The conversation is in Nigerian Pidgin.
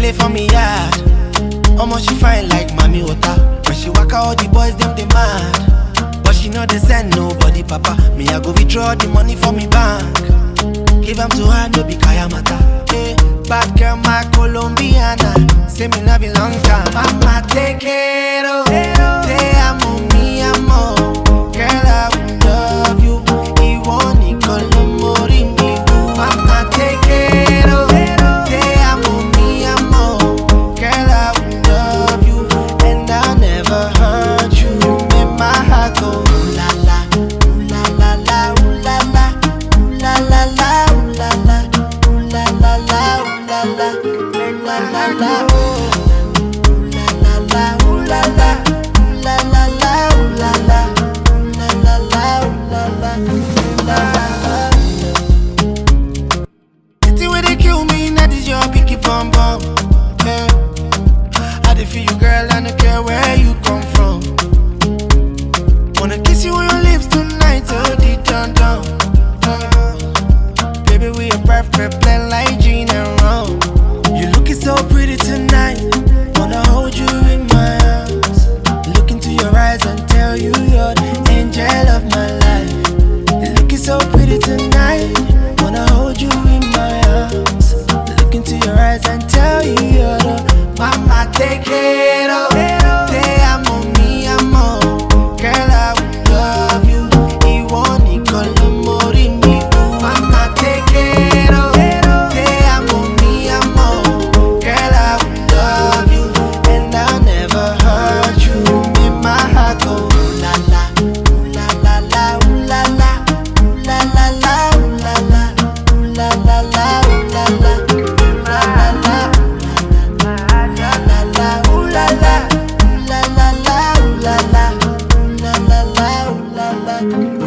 dey for me yard. Omo she fine like mommy water. When she waka all the boys them dey mad. But she know they send nobody papa. Me I go withdraw the money for me bank. Give am to her no be kaya mata. Hey, bad girl my Colombiana. Say me love you long time. Mama take care of. Te amo mi amor. Girl I will love you. Iwo ni kolomori mi. Mama take care of. Te amo mi amor. Girl I will love you. And I'll never hurt you. Make my heart go ooh la la. Ooh la la la. Ooh la la. Ooh la la la. Ooh la la. Ooh la la la. Ooh la la. Ooh la la la. Oh. Ooh la la la. Ooh la la. Ooh la la la. Ooh la la. Ooh la la la. Ooh la la. Ooh la la la. The thing where they kill me, now this your picky bum bum. Yeah. I dey feel you, girl, I don't care where you come from. Wanna kiss you on your lips tonight, oh, deep down down. Yeah. Baby, we a perfect blend like gin and rum. You looking so pretty tonight. Wanna hold you in my arms. Look into your eyes and tell you you're the angel of my life. You're looking so pretty tonight. Wanna hold you in my arms. Look into your eyes and tell you you're the mama take it of. Te amo, mi amor. Girl, I will love you. Iwo ni kolomori mi. Mama take it of. Te amo, mi amor. Girl, I will love you. And I'll never hurt you. Make my heart go ooh la la. Ooh la la la. Ooh la la. Ooh la la la. Ooh la la. Ooh la la la. Ooh la la. Ooh la la la. La la la. Ooh la la. Ooh la la la. Ooh la la. Ooh la la la. Ooh la la.